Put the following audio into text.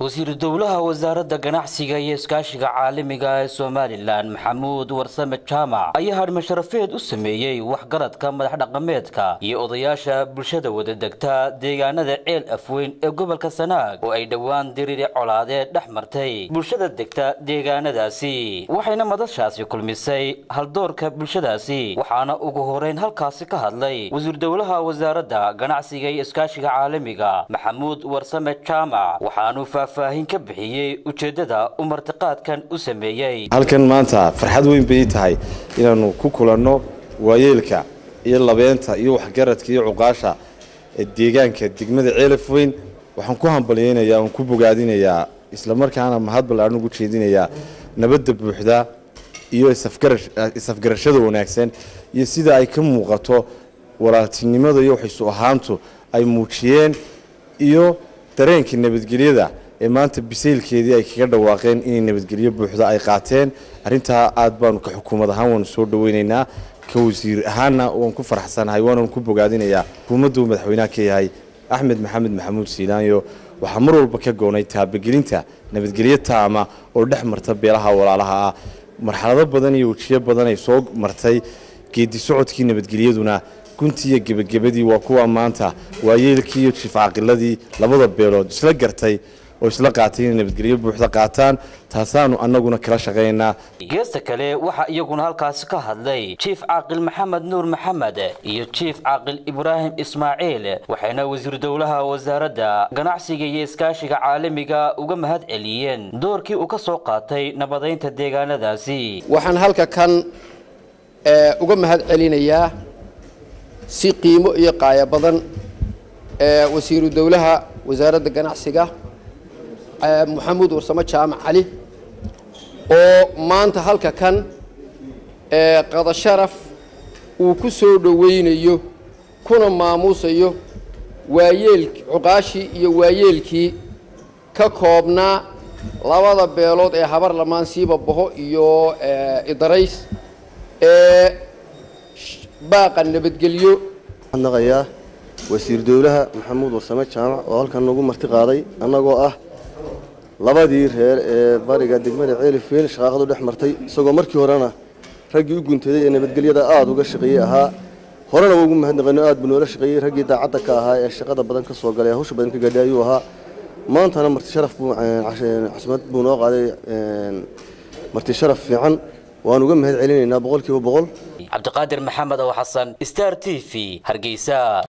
wasiiru dowlaha wasaaradda ganacsiga iyo iskaashiga caalamiga ee somalilan maxamuud warsame jaamac ayaa hadhma sharafeed u sameeyey waxgaradka madax dhaqameedka iyo odayaasha bulshada wadadegta deegaanada ceel afweyn ee gobolka sanaag oo ay dhowaan diriri colaadeed dhex martay bulshada degta deegaanadaasi waxayna madashaasi kulmisay haldoorka bulshadaasi waxaana ugu horeyn halkaasi ka hadlay wasiir dowlaha wasaaradda ganacsiga iyo iskaashiga caalamiga maxamuud warsame jaamac waxaanuu faahfaahin ka bixiyey ujeeddada uu martiqaadkan u sameeyey halkan maanta farxad weyn bay tahay inaannu ku kulanno waayeelka iyo labeenta iyo waxgaradka iyo cuqaasha ee deegaanka degmada ceelaf weyn waxaan ku hambalyaynayaa oon ku bogaadinayaa islamarkaana mahad ballaadhan ugu jeedinayaa nabadda buuxda iyo isafgarashada wanaagsan iyo sida ay ka muuqato walaaltinimada iyo waxaysu ahaantu ay muujiyeen iyo dareenka nabadgelyada ee maanta bisaylkeedii ay kaga dhawaaqeen inay nabadgelyo buuxda ay qaateen arrintaa aad baanu ka xukuumad ahaan waanu soo dhaweynaynaa ka wasiir ahaanna waan ku faraxsanahay waananu ku bogaadinayaa xukuumaddu madaxweynaha ka yahay axmed maxamed maxamuud siilaanyo waxaa mar walba ka goonay taabagelinta nabadgelyo taama oo dhex marta beelaha walaalaha ah marxalado badan iyo wejiyo badan ay soo martay geedi socodkii nabadgelyaduna guntii iyo gebagabadii waa kuwa maanta waayeelkii iyo jiif caqiladii labada beelood isla gartay oo isla qaatay inay nabadgelyo buuxda qaataan taasaanu annaguna kala shaqaynaynaa geesta kale waxaa iyaguna halkaasi ka hadlay jiif caaqil maxamed nuur maxamed iyo jiif caaqil ibraahim ismaaciil waxayna wasiir dowlaha wasaaradda ganacsiga iyo iskaashiga caalamiga uga mahad celiyeen doorkii uu ka soo qaatay nabadaynta deegaanadaasi waxaan halka kan uga mahad celinayaa si qiimo iyo qaaya badan wasiiru dowlaha wasaaradda ganacsiga maxamuud warsamo jaamac cali oo maanta halka kan qada sharaf uu ku soo dhowaynayo kuna maamuusayo waayeel cuqaashii iyo waayeelkii ka koobnaa labada beelood ee habar lamaan siiba baho iyo idarays ee baaqa nabadgelyo naqayaa wasiir dowlaha maxamuud warsame jaamac oo halkan nagu marti qaaday annagoo ah labadii reer ee bariga degmada ceelifweyn shaqaaqadu dhex martay isagoo markii horena raggii u guntaday ee nabadgelyada aada uga shaqeeyey ahaa horena waa ugu mahadnaqayno aad buu noola shaqeeyey raggii daacadda ka ahaa ee shaqada badan ka soo galay hawsha badan ka gaadhay ayuu ahaa maantana marti sharaf buu caasimad buu noo qaaday marti sharaf fiican waan uga mahad celinaynaa boqolkiiba boqol cabdiqaadir maxamed oo xasan star t v hargeysa